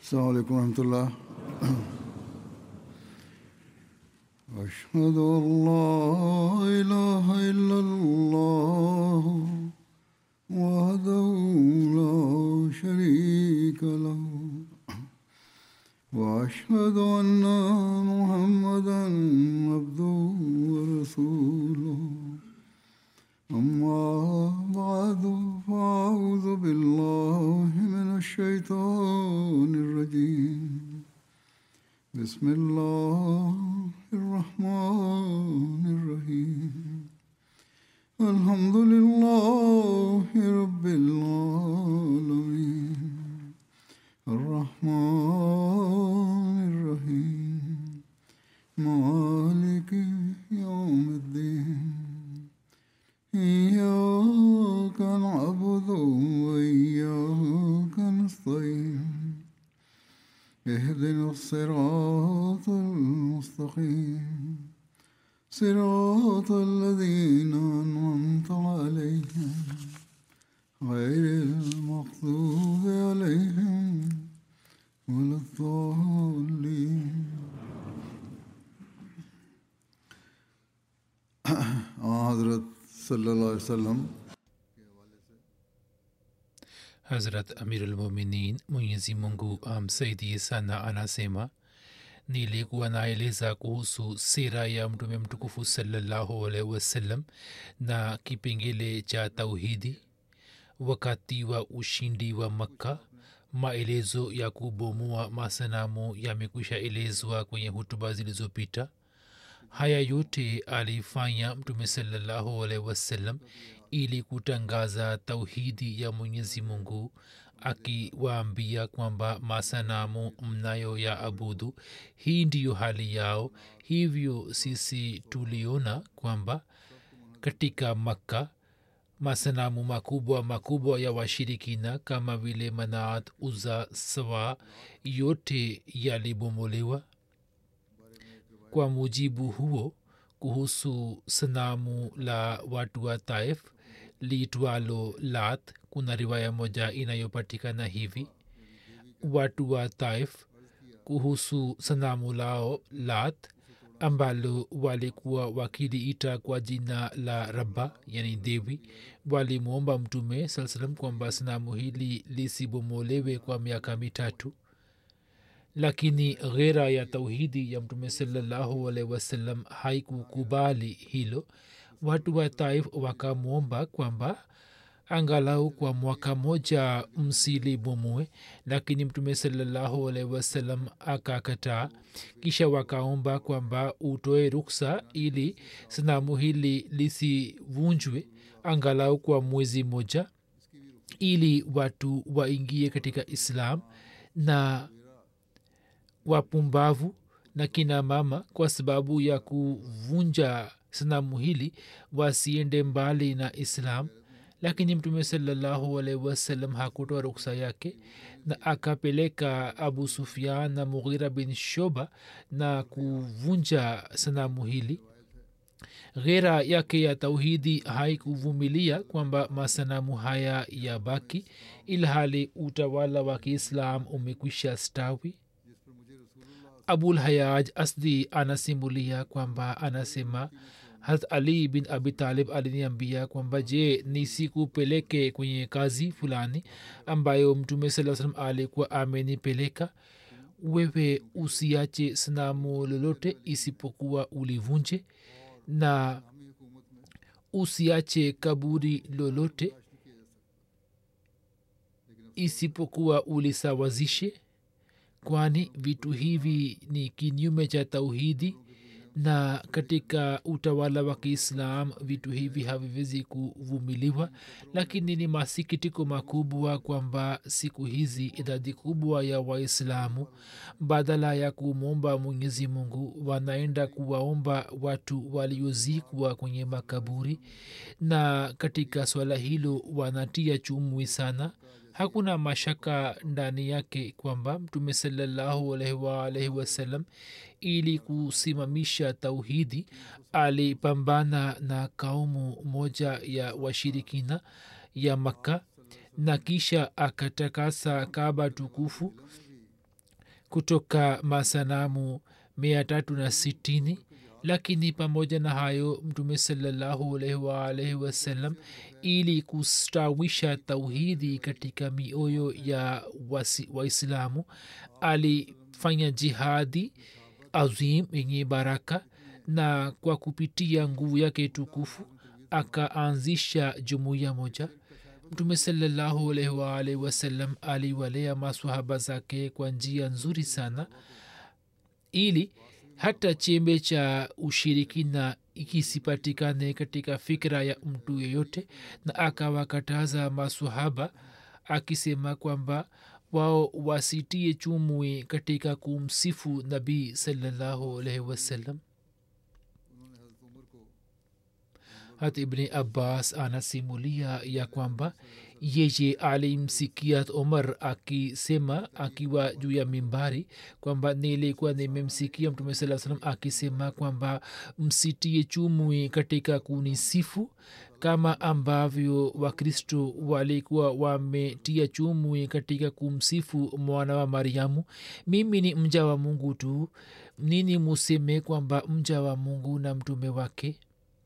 السلام عليكم ورحمة الله أشهد أن لا إله إلا الله وحده لا شريك له وأشهد أن محمدا عبده ورسوله أما بعد فأعوذ بالله من الشيطان الرجيم بسم الله الرحمن الرحيم الحمد لله رب العالمين الرحمن الرحيم مالك يوم الدين إياك نعبد وإياك نستعين اهدنا الصراط المستقيم صراط الذين أنعمت عليهم غير المغضوب عليهم ولا الضالين حضرت صلی اللہ علیہ وسلم Hazrat Amirulmuminin Mwenyezi Mungu amsaidie sana anasema nilikuwa naeleza kuhusu sira ya mtume mtukufu salallahu alaihi wasallam na kipengele cha tauhidi wakati wa ushindi wa makka maelezo ya kubomoa masanamu yamekwisha elezwa kwenye hutuba zilizopita haya yote alifanya mtume salallahu alaihi wasallam ili kutangaza tauhidi ya mwenyezi mungu akiwaambia kwamba masanamu mnayo ya abudu hii ndiyo hali yao hivyo sisi tuliona kwamba katika makka masanamu makubwa makubwa ya washirikina kama vile manaat uza sawa yote yalibomolewa kwa mujibu huo kuhusu sanamu la watu wa taif liitwalo lat kuna riwaya moja inayopatikana hivi watu wa taif kuhusu sanamu lao lat ambalo walikuwa wakiliita kwa jina la rabba yani dewi walimwomba mtume saa salam kwamba sanamu hili lisibomolewe kwa miaka mitatu lakini ghera ya tauhidi ya mtume salallahu alaihi wasallam haikukubali hilo watu wa taif wakamwomba kwamba angalau kwa mwaka moja msilibomue lakini mtume salallahu alaihi wasallam akakataa kisha wakaomba kwamba utoe ruksa ili sanamu hili lisivunjwe angalau kwa mwezi moja ili watu waingie katika islam na wapumbavu na kina mama kwa sababu ya kuvunja sanamu hili wasiende mbali na islam lakini mtume salallahu alaihi wasallam hakutoa ruksa yake na akapeleka abu sufian na mughira bin shoba na kuvunja sanamu hili ghera yake ya tauhidi haikuvumilia kwamba masanamu haya ya baki ilhali utawala wa kiislam umekwisha stawi abul hayaj asdi anasimulia kwamba anasema harat ali bin abi talib aliniambia kwamba je nisikupeleke kwenye kazi fulani ambayo mtume saa salam alikuwa amenipeleka wewe usiache sanamu lolote isipokuwa ulivunje na usiache kaburi lolote isipokuwa ulisawazishe kwani vitu hivi ni kinyume cha tauhidi na katika utawala wa kiislam vitu hivi haviwezi kuvumiliwa lakini ni masikitiko makubwa kwamba siku hizi idadi kubwa ya waislamu badala ya kumwomba mwenyezi mungu wanaenda kuwaomba watu waliozikwa kwenye makaburi na katika swala hilo wanatia chumwi sana hakuna mashaka ndani yake kwamba mtume salallahu alaihi waalaihi wasallam ili kusimamisha tauhidi alipambana na kaumu moja ya washirikina ya makka na kisha akatakasa kaba tukufu kutoka masanamu mia tatu na sitini lakini pamoja na hayo mtume salallahu alaihi waalaihi wasallam ili kustawisha tauhidi katika mioyo ya wasi- waislamu alifanya jihadi azim yenye baraka na kwa kupitia nguvu yake tukufu akaanzisha jumuiya moja mtume salallahu alaihi waalaihi wasallam aliwalea maswahaba zake kwa njia nzuri sana ili hata chembe cha ushirikina ikisipatikane katika fikra ya mtu yeyote na akawakataza maswahaba akisema kwamba wao wasitie chumwi katika kumsifu nabii salallahu alaihi wasallam hata ibni abbas anasimulia ya kwamba yeye alimsikia omar akisema akiwa juu ya mimbari kwamba nilikuwa nimemsikia mtume saa salam akisema kwamba msitie chumwi katika kunisifu kama ambavyo wakristo walikuwa wametia chumwi katika kumsifu mwana wa mariamu mimi ni mja wa mungu tu nini museme kwamba mja wa mungu na mtume wake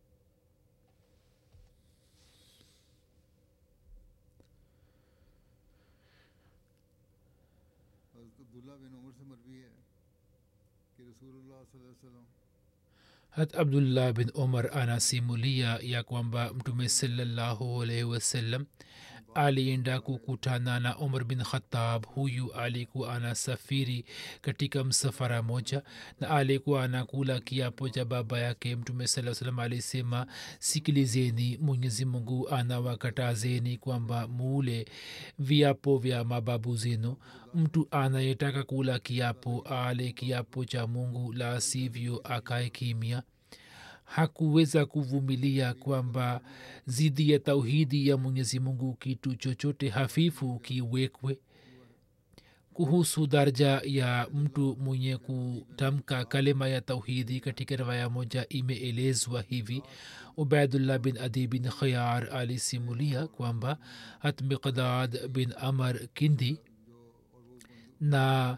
हज़रत अब्दुल्ला बिन उमर से मरवी है कि रसूलुल्लाह सल्लल्लाहु अलैहि वसल्लम hat abdullah bin omar anasimulia ya kwamba mtume salallahu alaihi wasallam alienda kukutana na umar bin khatab huyu alikuwa anasafiri katika msafara moja na alikuwa anakula kiapo cha baba yake mtume saa salam alisema sikilizeni mwenyezi mungu anawakatazeni kwamba muule viapo vya mababu zenu mtu anayetaka kula kiapo ale kiapo cha mungu la sivyo akae kimya hakuweza kuvumilia kwamba zidi ya tauhidi ya mwenyezi mungu kitu chochote hafifu kiwekwe kuhusu darja ya mtu mwenye kutamka kalima ya tauhidi katika riwaya moja imeelezwa hivi ubaidullah bin adi bin khayar alisimulia kwamba hat miqdad bin amar kindi na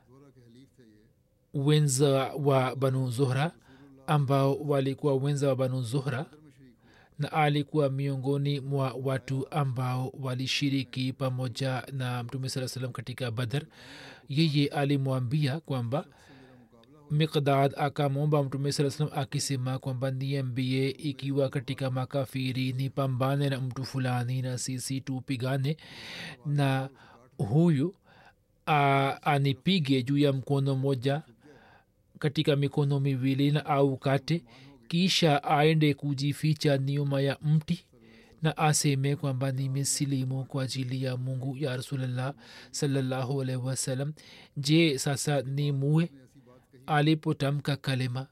wenza wa banu zuhra ambao walikuwa wenza wa banu zuhra na alikuwa miongoni mwa watu ambao walishiriki pamoja na mtume saa salam katika badar yeye alimwambia kwamba miqdad akamwomba mtume saa salam akisema kwamba niambie ikiwa katika makafiri ni pambane na mtu fulani na sisi tupigane na huyu a, anipige juu ya mkono moja katika mikono miwili na au kate kisha aende kujificha nyuma ya mti na aseme kwamba nimesilimu kwa ajili ya mungu ya rasulllah salallahu alaihi wasallam je sasa ni muwe alipotamka kalema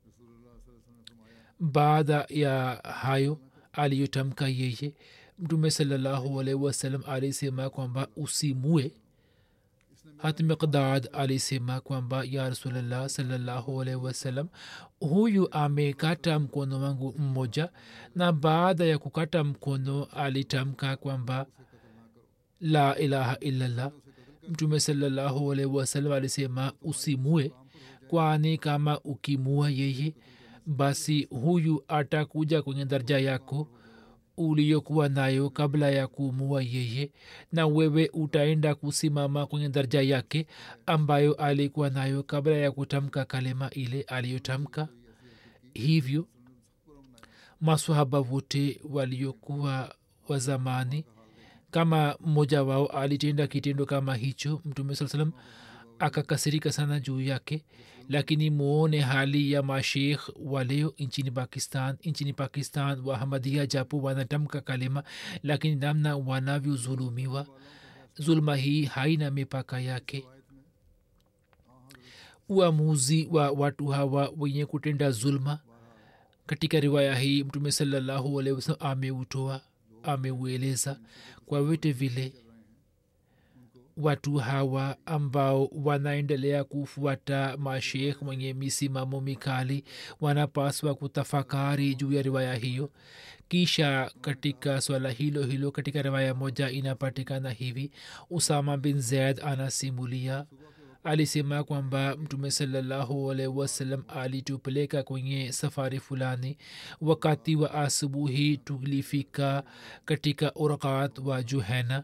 baada ya hayo aliyotamka yeye mtume salallahu alaihi wasallam alisema kwamba usimue hat miqdad alisema kwamba ya rasulllah salallahu alaihi wasallam huyu amekata mkono wangu mmoja na baada ya kukata mkono alitamka kwamba la ilaha illallah mtume salallahu alaihi wasallam alisema usimue kwani kama ukimua yeye basi huyu atakuja kwenye daraja yako uliyokuwa nayo kabla ya kuumua yeye na wewe utaenda kusimama kwenye daraja yake ambayo alikuwa nayo kabla ya kutamka kalema ile aliyotamka hivyo maswahaba wote waliokuwa wa zamani kama mmoja wao alitenda kitendo kama hicho mtume saa salam akakasirika sana juu yake lakini muone hali ya mashekh wa leo nchini pakistan nchini pakistan wahamadia japo wanatamka kalima lakini namna wanavyozulumiwa zuluma hii haina mipaka yake uamuzi wa watu hawa wenye kutenda zulma katika riwaya hii mtume salallahu alehi wasalam ameutoa ameueleza kwa vyote vile watu hawa ambao wanaendelea kufuata mashekh mwenye misimamo mikali wanapaswa kutafakari juu ya riwaya hiyo kisha katika swala hilo hilo katika riwaya moja inapatikana hivi usama bin zaid anasimulia alisema kwamba mtume salallahu alaihi wasallam alitupeleka kwenye safari fulani wakati wa asubuhi tulifika katika urqat wa juhena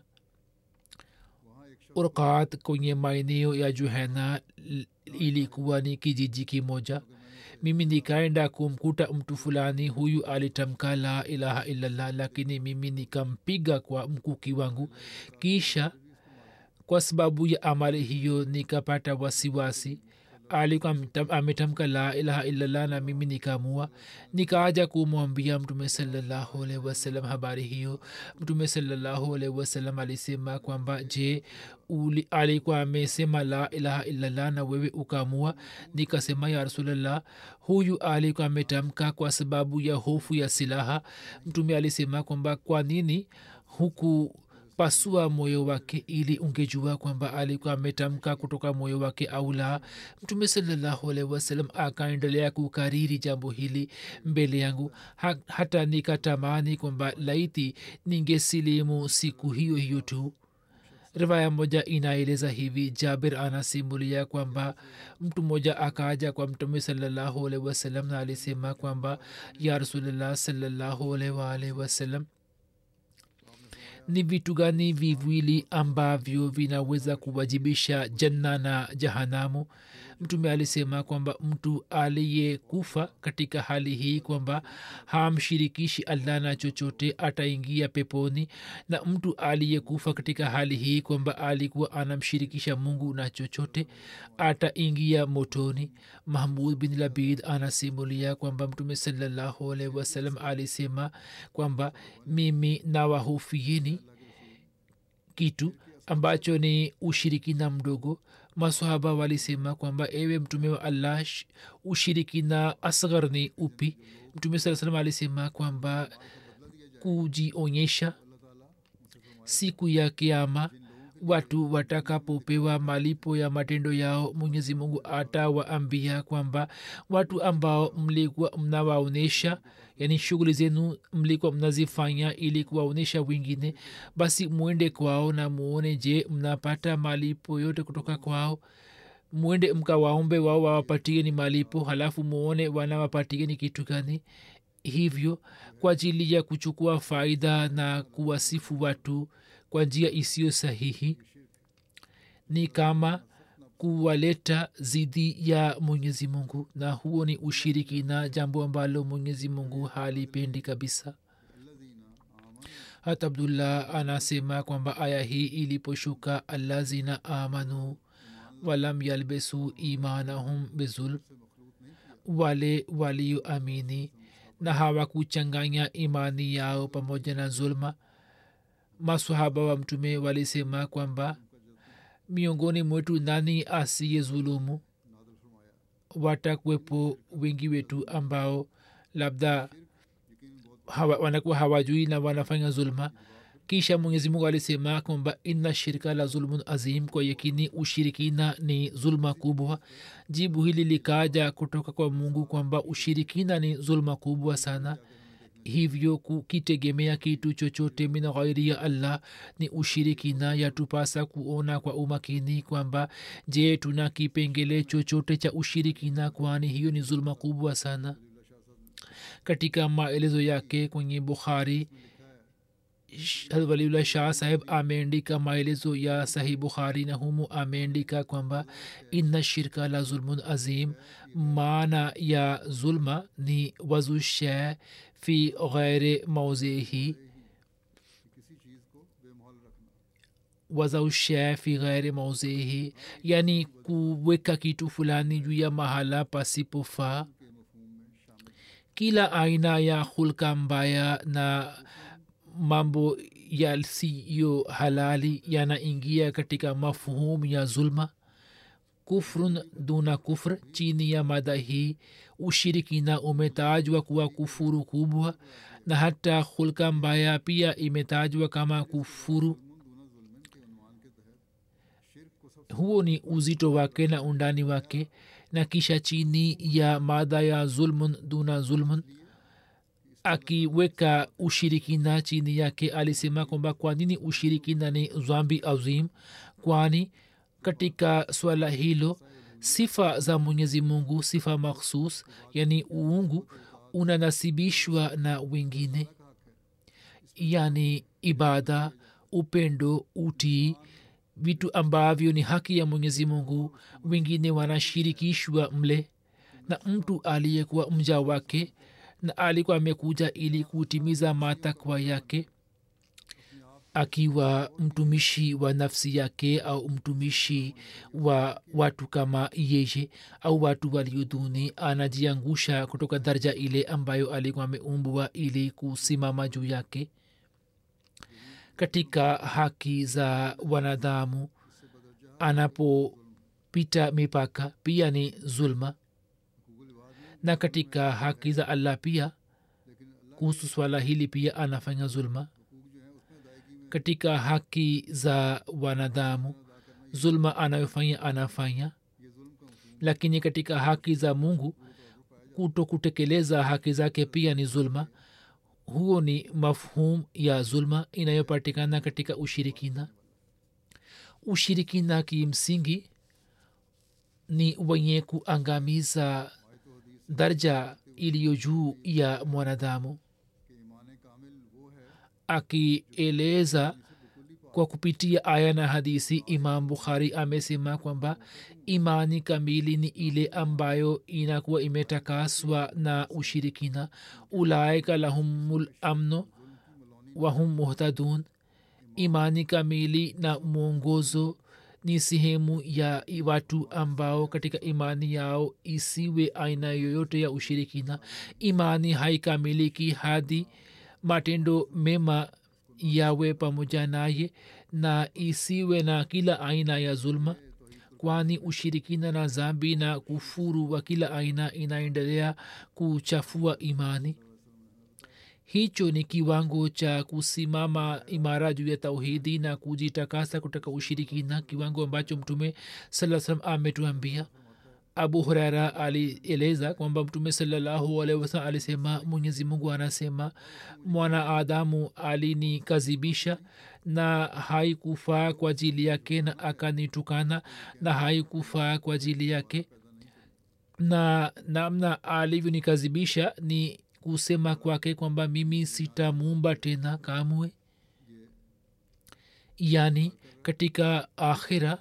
urqat kwenye maeneo ya juhena ilikuwa ni kijiji kimoja mimi nikaenda kumkuta mtu fulani huyu alitamka la ilaha illallah lakini mimi nikampiga kwa mkuki wangu kisha kwa sababu ya amali hiyo nikapata wasiwasi alikuwa ametamka la ilaha illallah na mimi nikamua nikaaja kumwambia mtume salallahu alaihi wasallam habari hiyo mtume salallahu alaihi wasallam alisema kwamba je uli alikuwa amesema la ilaha illallah na wewe ukamua nikasema ya rasulllah huyu alikuwa ametamka kwa sababu ya hofu ya silaha mtume alisema kwamba kwa nini huku pasua moyo wake ili ungejua kwamba alikuwa ametamka kutoka moyo wake au la mtume salallahu alaihi wasallam akaendelea kukariri jambo hili mbele yangu ha, hata nikatamani kwamba laiti ningesilimu siku hiyo hiyo tu riwaya moja inaeleza hivi jabir anasimulia kwamba mtu mmoja akaja kwa mtume salallahu alaihi wasallam na alisema kwamba ya rasulllah salallahu alaihi waalihi wasallam ni vitu gani viwili ambavyo vinaweza kuwajibisha janna na jahanamu mtume alisema kwamba mtu aliyekufa katika hali hii kwamba hamshirikishi allah na chochote ataingia peponi na mtu aliyekufa katika hali hii kwamba alikuwa anamshirikisha mungu na chochote ataingia motoni mahmud bin labid anasimulia kwamba mtume salallahu alaihi wasallam alisema kwamba mimi nawahofieni kitu ambacho ni ushirikina mdogo masahaba walisema kwamba ewe mtume wa allah ushirikina asghar ni upi mtume saa salam alisema kwamba kujionyesha siku ya kiama watu watakapopewa malipo ya matendo yao mwenyezi mungu atawaambia kwamba watu ambao mlikuwa mnawaonyesha yani shughuli zenu mlikuwa mnazifanya ili kuwaonyesha wengine basi mwende kwao na muone je mnapata malipo yote kutoka kwao mwende mkawaombe wao wawapatie ni malipo halafu muone wanawapatie ni kitu gani hivyo kwa ajili ya kuchukua faida na kuwasifu watu kwa njia isiyo sahihi ni kama kuwaleta zidi ya mwenyezi mungu na huo ni ushiriki na jambo ambalo mwenyezi mungu halipendi kabisa hata abdullah anasema kwamba aya hii iliposhuka allazina amanu walam yalbesu imanahum bizulm wale walioamini na hawakuchanganya imani yao pamoja na zulma masahaba wa mtume walisema kwamba miongoni mwetu nani asiye zulumu watakwepo wengi wetu ambao labda hawa, wanakuwa hawajui na wanafanya zulma kisha mwenyezi mungu alisema kwamba inna shirka la zulmun azim kwa yakini ushirikina ni zulma kubwa jibu hili likaja kutoka kwa mungu kwamba ushirikina ni zulma kubwa sana hivyo kukitegemea kitu chochote min ghairi ya allah ni ushirikina yatupasa kuona kwa umakini kwamba je tuna kipengele chochote cha ushirikina kwani hiyo ni zulma kubwa sana katika maelezo yake kwenye bukhari waliullah shah saheb ameandika maelezo ya sahih bukhari na humu ameandika kwamba inna shirka la zulmun azim maana ya zulma ni wazushe fi ghairi mauzihi wazaushe fi ghairi mauzihi yani kuweka kitu fulani juu ya mahala pasipofaa kila aina ya hulka mbaya na mambo yasiyo halali yanaingia katika mafhumu ya zulma kufrun duna kufr chini ya mada hii ushirikina umetajwa kuwa kufuru kubwa na hata hulka mbaya pia imetajwa kama kufuru huo ni uzito wake na undani wake na kisha chini ya mada ya zulmun duna zulmun akiweka ushirikina chini yake alisema kwamba kwa nini ushirikina ni zambi azim kwani katika swala hilo sifa za mwenyezi mungu sifa makhsus yani uungu unanasibishwa na wengine yani ibada upendo utii vitu ambavyo ni haki ya mwenyezi mungu wengine wanashirikishwa mle na mtu aliyekuwa mja wake na alikuwa amekuja ili kutimiza matakwa yake akiwa mtumishi wa nafsi yake au mtumishi wa watu kama yeye au watu walioduni anajiangusha kutoka daraja ile ambayo alikuwa ameumbwa ili kusimama juu yake katika haki za wanadamu anapopita mipaka pia ni zulma na katika haki za allah pia kuhusu swala hili pia anafanya zulma katika haki za wanadamu zulma anayofanya anafanya lakini katika haki za mungu kuto kutekeleza haki zake pia ni zulma huo ni mafhum ya zulma inayopatikana katika ushirikina ushirikina kimsingi ni wenye kuangamiza darja iliyo juu ya mwanadamu akieleza kwa kupitia aya na hadisi imam bukhari amesema kwamba imani kamili ni ile ambayo inakuwa imetakaswa na ushirikina ulaika lahumul amno wahum muhtadun imani kamili na mwongozo ni sehemu ya watu ambao katika imani yao isiwe aina yoyote ya ushirikina imani haikamiliki hadi matendo mema yawe pamoja naye na isiwe na kila aina ya zulma kwani ushirikina na zambi na kufuru wa kila aina inaendelea kuchafua imani hicho ni kiwango cha kusimama imara juu ya tauhidi na kujitakasa kutoka ushirikina kiwango ambacho mtume saa salam ametuambia abu huraira alieleza kwamba mtume salallahu alaihi wasalam alisema mwenyezi mungu anasema mwana adamu alinikazibisha na haikufaa kwa ajili yake na akanitukana na haikufaa kwa ajili yake na namna alivyonikazibisha ni kusema kwake kwamba mimi sitamuumba tena kamwe yani katika akhira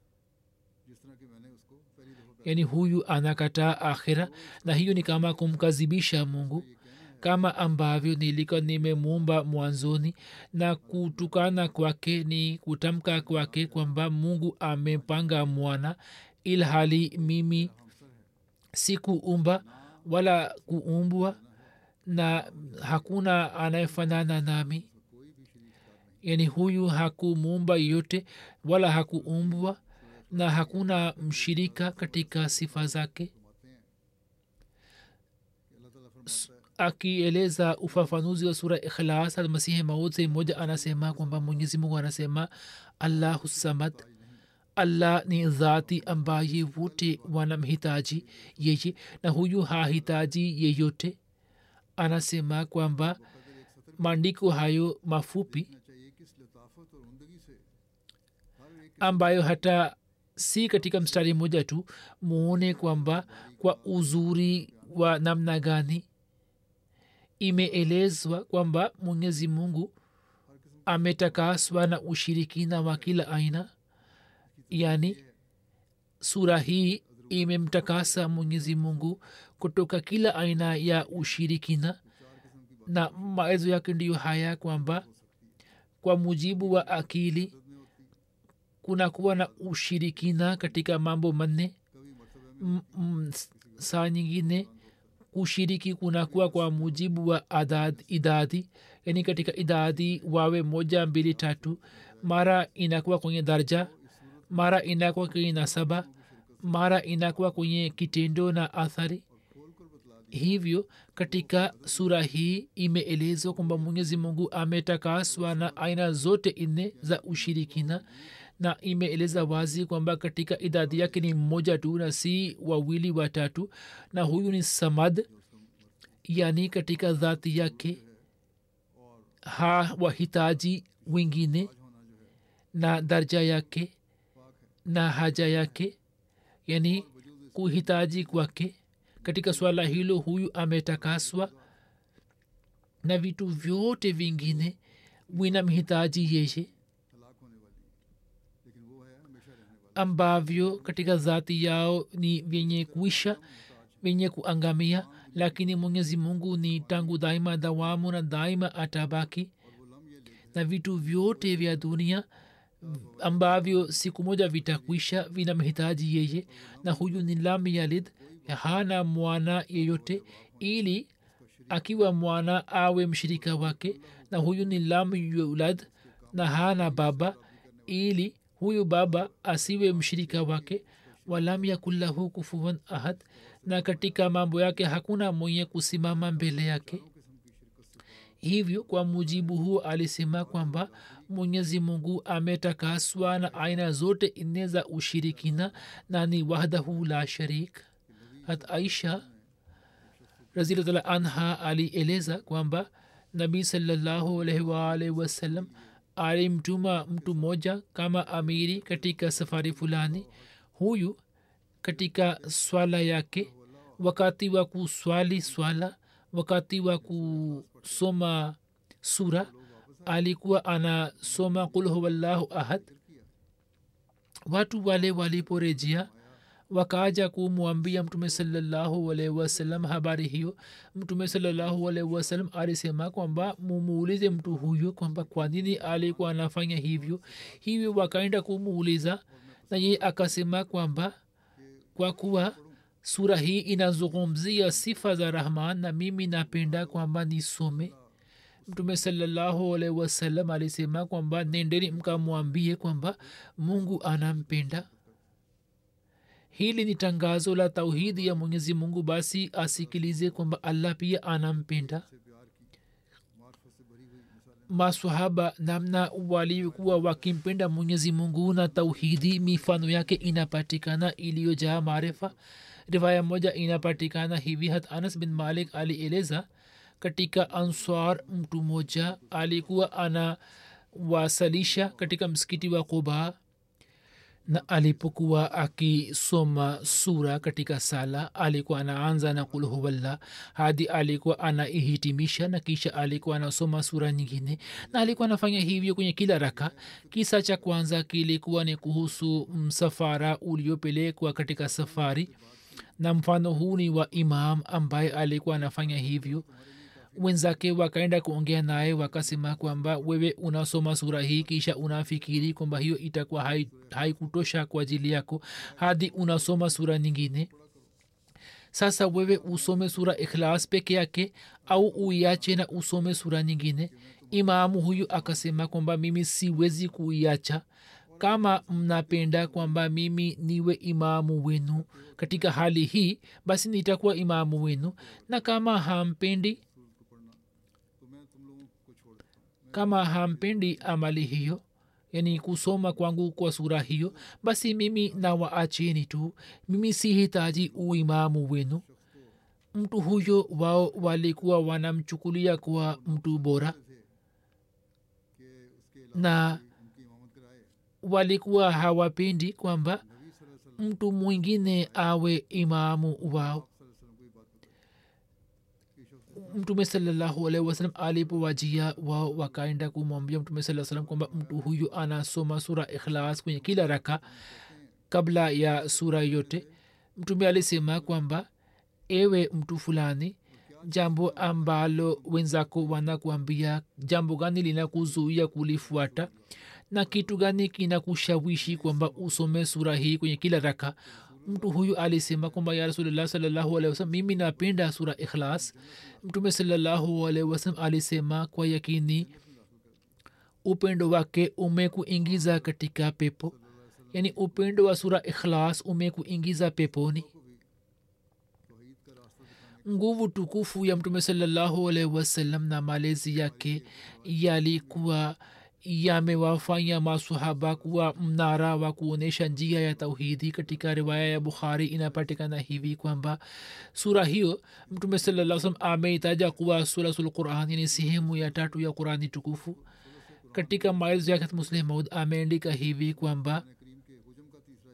yani huyu anakataa akhira na hiyo ni kama kumkazibisha mungu kama ambavyo nilikuwa nimemuumba mwanzoni na kutukana kwake ni kutamka kwake kwamba mungu amepanga mwana ilhali mimi sikuumba wala kuumbwa na hakuna anayefanana nami yani huyu hakumuumba yote wala hakuumbwa na hakuna mshirika katika sifa zake akieleza ufafanuzi wa sura ikhlas almasihi maud moja anasema kwamba mwenyezi mungu anasema allahu samad allah ni dhati ambaye wote wanamhitaji yeye na huyu hahitaji yeyote anasema kwamba maandiko hayo mafupi ambayo hata si katika mstari mmoja tu muone kwamba kwa uzuri wa namna gani imeelezwa kwamba mwenyezi mungu ametakaswa na ushirikina wa kila aina yani sura hii imemtakasa mwenyezi mungu kutoka kila aina ya ushirikina na maelezo yake ndiyo haya kwamba kwa mujibu wa akili kunakuwa na ushirikina katika mambo manne M- m- saa nyingine kushiriki kunakuwa kwa mujibu wa adad, idadi yani katika idadi wawe moja mbili tatu mara inakuwa kwenye darja mara inakuwa kwenye nasaba mara inakuwa kwenye kitendo na athari hivyo katika sura hii imeelezwa kwamba mwenyezi mungu ametakaswa na aina zote nne za ushirikina na imeeleza wazi kwamba katika idadi yake ni mmoja tu na si wawili watatu na huyu ni samad yani katika dhati yake ha wahitaji wengine na darja yake na haja yake yani kuhitaji kwake katika swala hilo huyu ametakaswa na vitu vyote vingine vinamhitaji yeye तलाक होने वाली लेकिन वो है हमेशा रहने वाला ambavyo katika dhati yao ni vyenye kuisha vyenye kuangamia lakini mwenyezi mungu ni tangu daima dawamu na daima atabaki और वो लम ये ले na vitu vyote vya dunia ambavyo siku moja vitakwisha vinamhitaji yeye na huyu ni lam yalid hana mwana yeyote ili akiwa mwana awe mshirika wake na huyu ni lam yulad na hana baba ili huyu baba asiwe mshirika wake walam yakun lahu kufuan ahad na katika mambo yake hakuna mwenye kusimama mbele yake hivyo kwa mujibu huo alisema kwamba mwenyezi mungu ametakaswa na aina zote nne za ushirikina na ni wahdahu la sharik hat aisha razilatala anha alieleza kwamba nabii salallahu alaihi waalihi wasallam alimtuma mtu mmoja kama amiri katika safari fulani huyu katika swala yake wakati wa kuswali swala wakati wa kusoma sura alikuwa anasoma kul huwallahu ahad watu wale waliporejea wakaja kumwambia mtume salallahu alaihi wasallam habari hiyo mtume salallahu alaihi wasallam alisema kwamba mumuulize mtu huyo kwamba kwa nini alikuwa anafanya hivyo hivyo wakaenda kumuuliza na yeye akasema kwamba kwa kuwa sura hii inazungumzia sifa za rahman na mimi napenda kwamba nisome mtume salallahu alaihi wasallam alisema kwamba nendeni mkamwambie kwamba mungu anampenda hili ni tangazo la tauhidi ya mwenyezi mungu basi asikilize kwamba allah pia anampenda से प्यार की मार्फत से भरी हुई मिसालें maswahaba namna walikuwa wakimpenda mwenyezi mungu na tauhidi mifano yake inapatikana iliyojaa maarifa riwaya moja inapatikana hivi hat anas bin malik alieleza katika answar mtu mmoja alikuwa anawasalisha katika msikiti wa quba na alipokuwa akisoma sura katika sala alikuwa anaanza na kul huwallah hadi alikuwa anaihitimisha na kisha alikuwa anasoma sura nyingine na alikuwa anafanya hivyo kwenye kila raka kisa cha kwanza kilikuwa ni kuhusu msafara uliopelekwa katika safari na mfano huu ni wa imam ambaye alikuwa anafanya hivyo wenzake wakaenda kuongea naye wakasema kwamba wewe unasoma sura hii kisha unafikiri kwamba hiyo itakuwa hai- haikutosha kwa ajili yako hadi unasoma sura nyingine sasa wewe usome sura ikhlas peke yake au uiache na usome sura nyingine imamu huyu akasema kwamba mimi siwezi kuiacha kama mnapenda kwamba mimi niwe imamu wenu katika hali hii basi nitakuwa imamu wenu na kama hampendi को पढ़ना तो मैं तुम लोगों को छोड़ देता हूँ kama hampendi amali hiyo yani kusoma kwangu kwa sura hiyo basi mimi nawaacheni tu mimi sihitaji uimamu wenu mtu huyo wao walikuwa wanamchukulia kuwa mtu bora कि उसके अलावा na उनकी इमामत कराए walikuwa hawapendi kwamba नबी सल्लल्लाहु अलैहि mtu mwingine awe imamu wao वसल्लम को ये बात बताई कि शख्स mtume salallahu alaihi wasalam alipowajia wao wakaenda kumwambia mtume saa salam kwamba mtu huyu anasoma sura ikhlas kwenye kila raka kabla ya sura yote mtume alisema kwamba ewe mtu fulani jambo ambalo wenzako wanakuambia jambo gani linakuzuia kulifuata na kitu gani kinakushawishi kwamba usome sura hii kwenye kila raka mtu huyu alisema kwamba ya rasulullah salllahu alehi wasalam mimi napenda sura ikhlas mtume salllahu alehi wasalam alisema kwa yakini upendo wake umekuingiza katika pepo yaani upendo wa sura ikhlas umekuingiza peponi तौहीद का रास्ता दिखाने nguvu tukufu ya mtume salallahu alaihi wasallam na malezi yake yalikuwa yamewafanya masahaba kuwa mnara wa kuonyesha njia ya tauhidi katika riwaya ya bukhari inapatikana hivi kwamba sura hiyo mtume salaa salam ameitaja kuwa suratul quran ni sehemu ya tatu ya qurani tukufu katika maelezo yake muslim maud ameandika hivi kwamba करीम के हुजम का तीसरा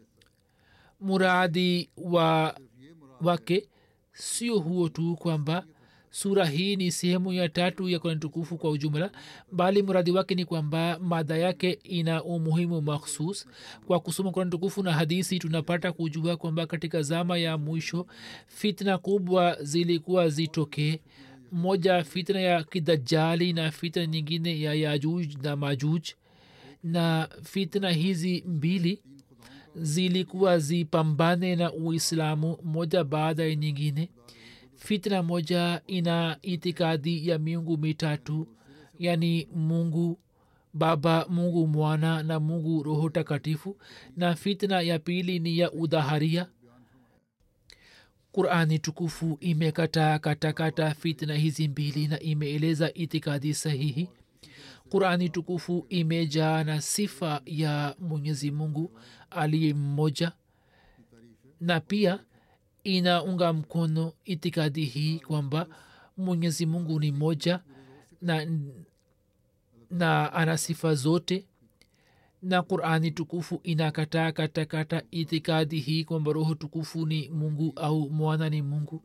muradi wa wake sio huo tu kwamba sura hii ni sehemu ya tatu ya kurani tukufu kwa ujumla bali mradi wake ni kwamba mada yake ina umuhimu makhsus kwa kusoma kurani tukufu na hadisi tunapata kujua kwamba katika zama ya mwisho fitna kubwa zilikuwa zitokee moja fitna ya kidajali na fitna nyingine ya yajuj na majuj na fitna hizi mbili zilikuwa zipambane na uislamu moja baada ya nyingine fitna moja ina itikadi ya miungu mitatu yani mungu baba mungu mwana na mungu roho takatifu na fitna ya pili ni ya udhaharia qurani tukufu imekataa katakata fitna hizi mbili na imeeleza itikadi sahihi qurani tukufu imejaa na sifa ya mwenyezi mungu aliye mmoja na pia inaunga mkono itikadi hii kwamba mwenyezi mungu ni moja na, na ana sifa zote na qurani tukufu inakataa katakata itikadi hii kwamba roho tukufu ni mungu au mwana ni mungu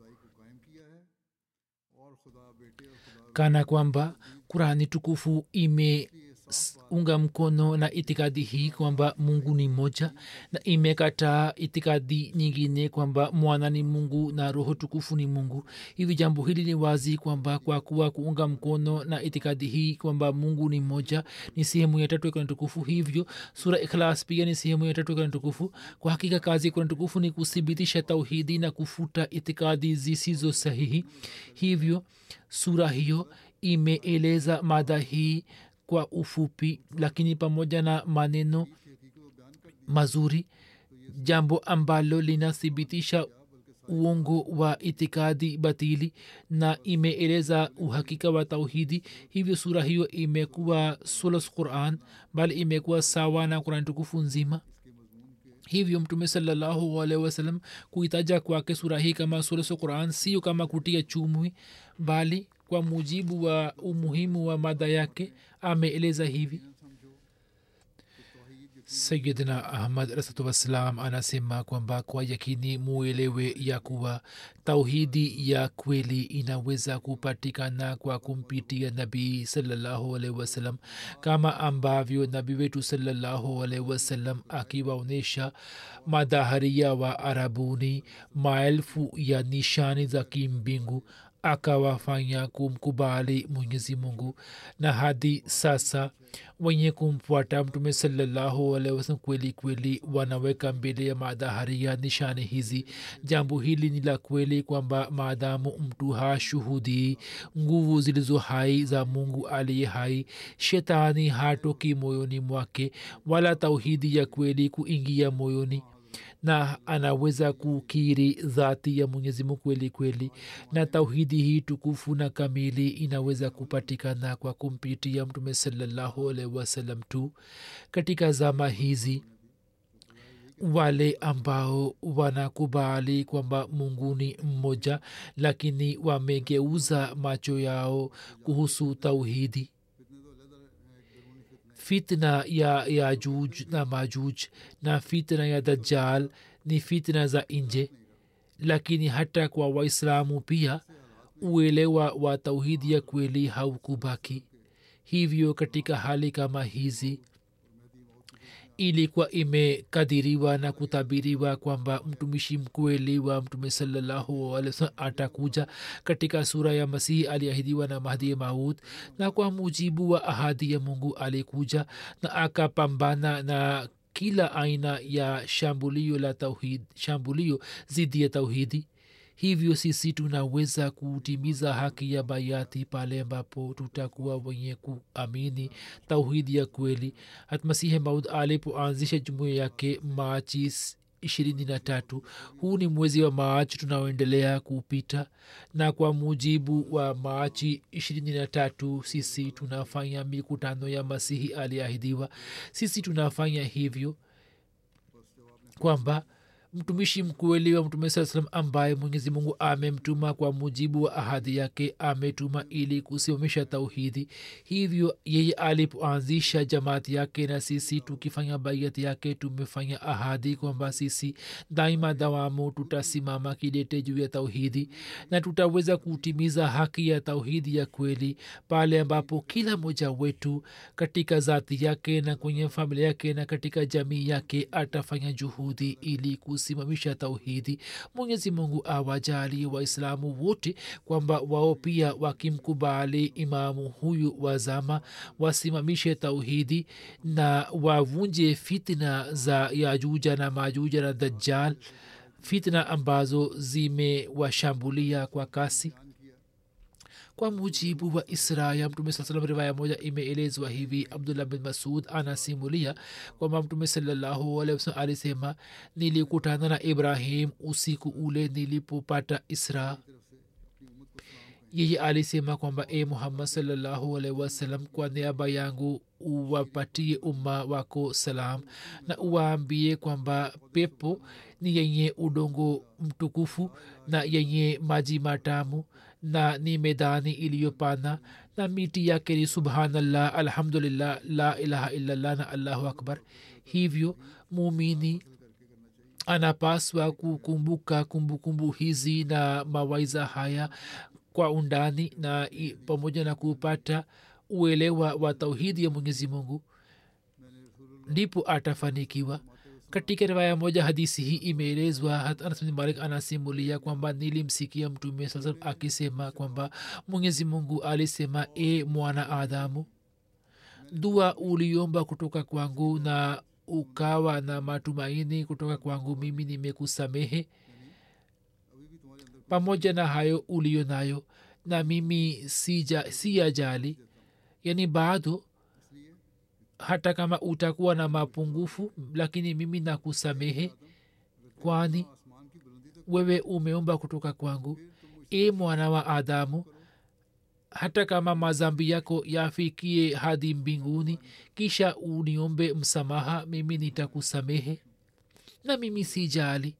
kana kwamba qurani tukufu imeunga mkono na itikadi hii kwamba mungu ni moja na imekataa itikadi nyingine kwamba mwana ni mungu na roho tukufu ni mungu hivi jambo hili ni wazi kwamba kwa kuwa kuunga mkono na itikadi hii kwamba mungu ni moja ni sehemu ya tatu ya kurani tukufu hivyo sura ikhlas pia ni sehemu ya tatu ya kurani tukufu kwa hakika kazi ya kurani tukufu ni kuthibitisha tauhidi na kufuta itikadi zisizo sahihi hivyo sura hiyo imeeleza mada hii kwa ufupi lakini pamoja na maneno mazuri jambo ambalo linathibitisha uongo wa itikadi batili na imeeleza uhakika wa tauhidi hivyo sura hiyo imekuwa sulos quran bali imekuwa sawa na kurani tukufu nzima hivyo mtume salallahu alaihi wasallam kuitaja kwake sura hii kama suleso quran sio kama kutia chumwi bali kwa mujibu wa umuhimu wa mada yake ameeleza hivi sayidina ahmad rasatu wassalam anasema kwamba kwa yakini muelewe ya kuwa tauhidi ya kweli inaweza kupatikana kwa kumpitia nabii salallahu alaihi wasallam kama ambavyo nabii wetu salallahu alaihi wasallam akiwaonyesha madhaharia wa arabuni maelfu ya nishani za kimbingu akawafanya kumkubali mwenyezi mungu na hadi sasa wenye kumfuata mtume salallahu alaihi wasallam kweli kweli wanaweka mbele ya madhaharia nishani hizi jambo hili ni la kweli kwamba maadamu mtu hashuhudii nguvu zilizo hai za mungu aliye hai shetani hatoki moyoni mwake wala tauhidi ya kweli kuingia moyoni na anaweza kukiri dhati ya mwenyezi mungu kweli kweli na tauhidi hii tukufu na kamili inaweza kupatikana kwa kumpitia mtume salallahu alaihi wasallam tu katika zama hizi wale ambao wanakubali kwamba mungu ni mmoja lakini wamegeuza macho yao kuhusu tauhidi fitna ya yajuj na majuj na fitna ya dajjal ni fitna za nje lakini hata kwa waislamu pia uelewa wa tauhidi ya kweli haukubaki hivyo katika hali kama hizi ilikuwa imekadiriwa na kutabiriwa kwamba mtumishi mkweli wa mtume salallahu alih wasalam atakuja katika sura ya masihi aliahidiwa na mahdi maud na kwa mujibu wa ahadi ya mungu alikuja na akapambana na kila aina ya shambulio la tauhid shambulio zidi ya tauhidi hivyo sisi tunaweza kutimiza haki ya bayati pale ambapo tutakuwa wenye kuamini tauhidi ya kweli hatmasihi maud alipoanzisha jumuia yake machi ishirini na tatu huu ni mwezi wa maachi tunaoendelea kupita na kwa mujibu wa maachi ishirini na tatu sisi tunafanya mikutano ya masihi aliahidiwa sisi tunafanya hivyo kwamba mtumishi mkweli wa mtume saa salam ambaye mwenyezi mungu amemtuma kwa mujibu wa ahadi yake ametuma ili kusimamisha tauhidi hivyo yeye alipoanzisha jamaati yake na sisi tukifanya baiati yake tumefanya ahadi kwamba sisi daima dawamu tutasimama kidete juu ya tauhidi na tutaweza kutimiza haki ya tauhidi ya kweli pale ambapo kila mmoja wetu katika zati yake na kwenye familia yake na katika jamii yake atafanya juhudi ili kusimamisha tauhidi mwenyezi mungu awajalie waislamu wote kwamba wao pia wakimkubali imamu huyu wa zama wasimamishe tauhidi na wavunje fitna za yajuja na majuja na dajjal fitna ambazo zimewashambulia kwa kasi kwa mujibu wa isra ya mtume saa salam riwaya moja imeelezwa hivi abdullah bin masud anasimulia kwamba mtume salallahu alehi wasalam alisema nilikutana na ibrahim usiku ule nilipopata isra yeye alisema kwamba e muhammad salallahu alaihi wasallam kwa niaba yangu uwapatie umma wako salam na uwaambie kwamba pepo ni yenye udongo mtukufu na yenye maji matamu na ni medani iliyopana na miti yake ni subhanallah alhamdulillah la ilaha illallah na allahu akbar hivyo mumini anapaswa kukumbuka kumbukumbu hizi na mawaiza haya kwa undani na i- pamoja na kupata uelewa wa tauhidi ya mwenyezi mungu ndipo atafanikiwa katika riwaya moja hadisi hii imeelezwa hata anas bin malik anasimulia kwamba nilimsikia mtume saa salam akisema kwamba mwenyezi mungu alisema e mwana adamu dua uliomba kutoka kwangu na ukawa na matumaini kutoka kwangu mimi nimekusamehe pamoja na hayo uliyo nayo na mimi sija siyajali yani bado hata kama utakuwa na mapungufu lakini mimi nakusamehe kwani wewe umeomba kutoka kwangu e mwana wa adamu hata kama mazambi yako yafikie hadi mbinguni kisha uniombe msamaha mimi nitakusamehe na mimi sijali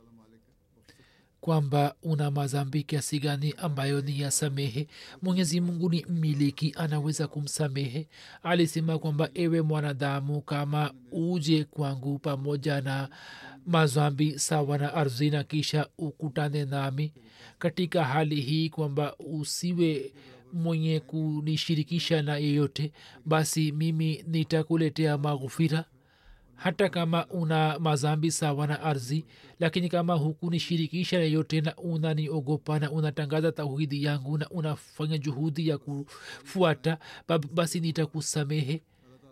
kwamba una mazambi kiasi gani ambayo ni yasamehe mwenyezi mungu ni mmiliki anaweza kumsamehe alisema kwamba ewe mwanadamu kama uje kwangu pamoja na mazambi sawa na ardhi na kisha ukutane nami katika hali hii kwamba usiwe mwenye kunishirikisha na yeyote basi mimi nitakuletea maghufira hata kama una mazambi sawa na ardhi lakini kama hukunishirikisha yeyote na unaniogopa na unatangaza tauhidi yangu na unafanya juhudi ya kufuata bab- basi nitakusamehe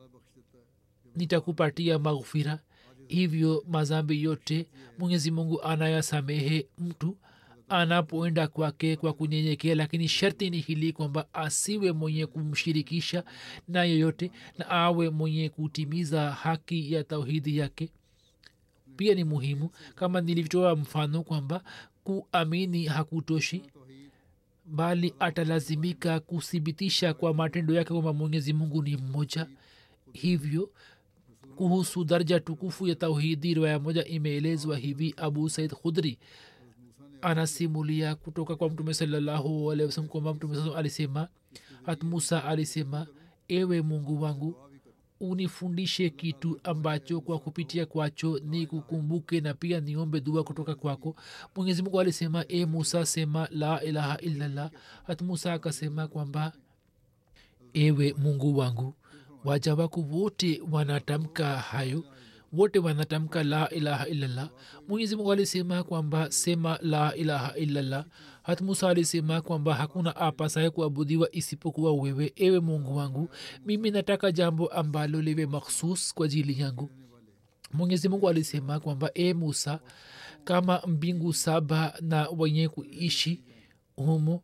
nitakupatia maghfira hivyo mazambi yote mwenyezi mungu anayasamehe mtu anapoenda kwake kwa kunyenyekea lakini sharti ni hili kwamba asiwe mwenye kumshirikisha na yeyote na awe mwenye kutimiza haki ya tauhidi yake pia ni muhimu kama nilivyotoa mfano kwamba kuamini hakutoshi bali atalazimika kuthibitisha kwa matendo yake kwamba mwenyezi mungu ni mmoja hivyo kuhusu daraja tukufu ya tauhidi riwaya moja imeelezwa hivi abu said khudri anasimulia kutoka kwa mtume salallahu alehi wasalam kwamba mtume saa alisema hat musa alisema ewe mungu wangu unifundishe kitu ambacho kwa kupitia kwacho ni kukumbuke na pia niombe dua kutoka kwako mwenyezi mungu alisema e musa sema la ilaha illallah hat musa akasema kwamba ewe mungu wangu waja wako wote wanatamka hayo wote wanatamka la ilaha illallah mwenyezi mungu alisema kwamba sema la ilaha illallah hat musa alisema kwamba hakuna apasaye kuabudiwa isipokuwa wewe ewe mungu wangu mimi nataka jambo ambalo liwe makhsus kwa ajili yangu mwenyezi mungu alisema kwamba e musa kama mbingu saba na wenye kuishi humo